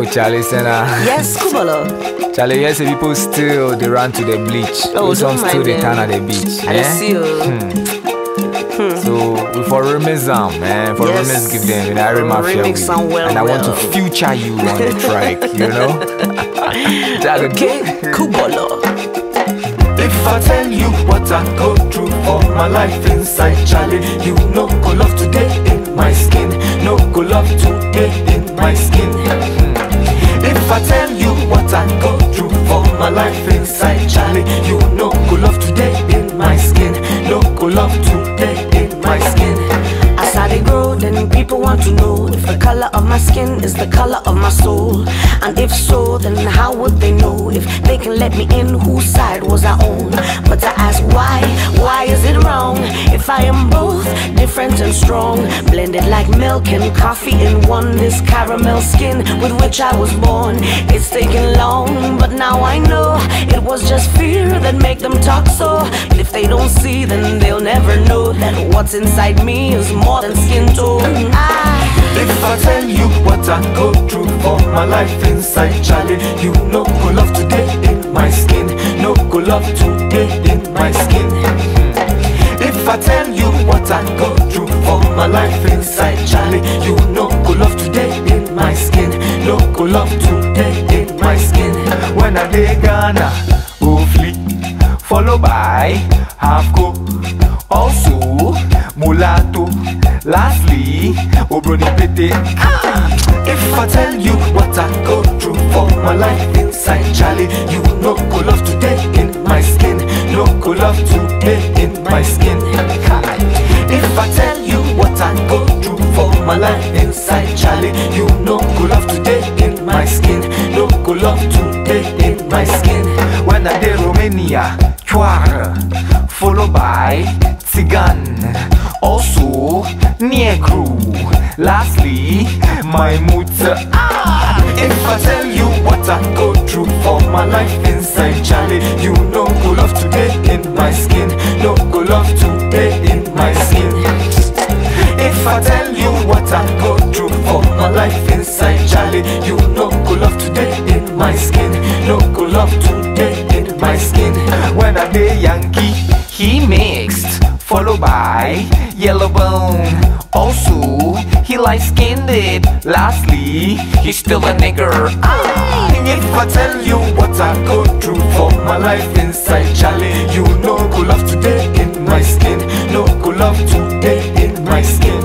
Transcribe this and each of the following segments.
Charlie Senna. Yes, Kubalo. Charlie, yes, people still they run to the bleach. Oh, Those don't some still mind they them. turn at the beach. I yeah? see you. So we for remix them, man. For Yes. remix give them, you know, I rem mafia Remix with. them well, and I want to well. future you on the track, you know. That would- Okay, Kubalo. If I tell you what I go through for my life inside Charlie, you no go love today in my skin, no go love today in my skin. If I tell you what I go through for my life inside Charlie, you no go love today in my skin, no go love today in my skin. As I dey grow, then people want to know if the color of my skin is the color of my soul. And if so, then how would they know if they can let me in? Whose side was I on? But I ask why, why is it wrong? If I am both different and strong, blended like milk and coffee in one, this caramel skin with which I was born. It's taken long, but now I know it was just fear that make them talk so. But if they don't see, then they'll never know that what's inside me is more than skin tone. I If I tell you what I go through for my life inside Charlie, you no go love today in my skin, no go love today in my skin. If I tell you what I go through for my life inside Charlie, you no go love today in my skin, no go love today in my skin. When I dey Ghana, Ofli, followed by Halfco, also Mulatto, lastly Obroni Pete. Ah! If I tell you what I go through for my life inside Charlie, you no go love today in my skin, no go love today in my skin. Hi. If I tell you what I go through for my life inside Charlie, you no go love today in my skin, no go love today in my skin. When I dey Romania, Chuar, followed by Tsigan, also Negro, lastly my mutter. Ah! If I tell you what I go through for my life inside Charlie, you no go love today in my skin, no go love today in my skin. If I tell you what I go through for my life inside Charlie, you no go love today in my skin, no go love today in my skin. When I dey Yankee, he mixed, followed by Yellow Bone. Also, he light skinned it. Lastly, he's still a nigger. Ah, if I tell you what I go through for my life inside Charlie, you no go love today in my skin, no go love today in my skin.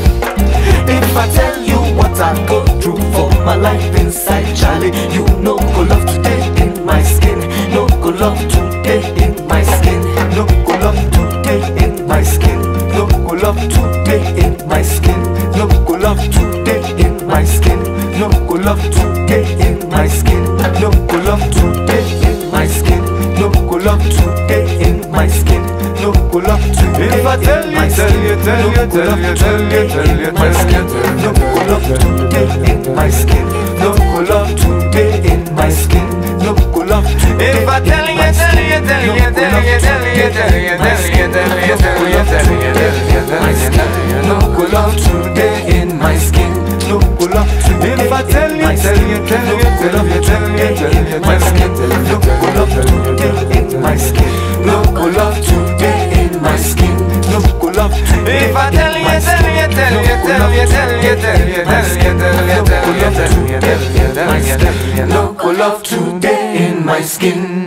If I tell you what I go through for my life inside Charlie, you no go love today in my skin, no go love today in my skin, no go love today in my skin, no go love today in my skin, no go love today in my skin, no go love today in my skin, no go love today in my skin, no go love today in my skin, no go love today If I tell you, in my tell skin, you, tell no you, go tell love you, tell you, today tell you, in my tell you, skin, tell you, no go love today in my skin, no go love today in my skin, no go love today If I tell you, tell you, tell you, tell you, tell you, tell you, tell you, tell you, tell you, tell you, tell you, tell you, no go love today in my skin, no go love today If I tell you, tell you, tell you, tell you, tell you, tell you, my tell skin, you, no go love today in my skin, no go love today in my skin, no go love today If I tell you, tell you, tell you, tell you, tell you, tell you, tell you, tell you, tell you, tell you, tell you, tell you, tell you, no go love today in my skin.